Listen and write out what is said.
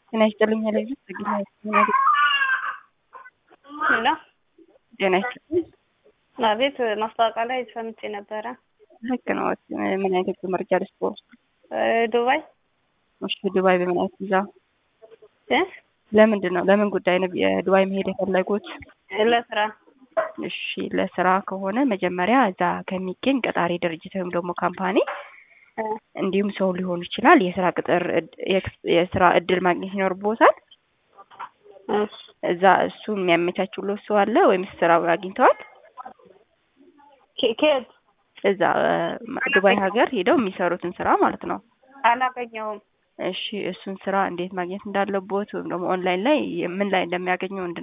ጤና ይስጥልኝ ያለኝ ጤና ሄሎ ጤና ይስጥልኝ። አቤት ማስታወቂያ ላይ ሰምቼ ነበረ። ልክ ነው። ምን አይነት መረጃ ልስጥ? እ ዱባይ እሺ፣ ዱባይ በምን አይነት ቪዛ? እ ለምንድን ነው ለምን ጉዳይ ነው የዱባይ መሄድ የፈለጉት? ለስራ እሺ፣ ለስራ ከሆነ መጀመሪያ እዛ ከሚገኝ ቀጣሪ ድርጅት ወይም ደግሞ ካምፓኒ እ እንዲሁም ሰው ሊሆን ይችላል የስራ ቅጥር እድ- የክስ- የስራ እድል ማግኘት ይኖርቦታል። እሺ እዛ እሱ የሚያመቻችሎት ሰው አለ ወይም ስራ አግኝተዋል? ኬ- ከየት እዛ እ ዱባይ ሀገር ሄደው የሚሰሩትን ስራ ማለት ነው። አላገኘውም። እሺ እሱን ስራ እንዴት ማግኘት እንዳለቦት ወይም ደግሞ ኦንላይን ላይ ምን ላይ እንደሚያገኘው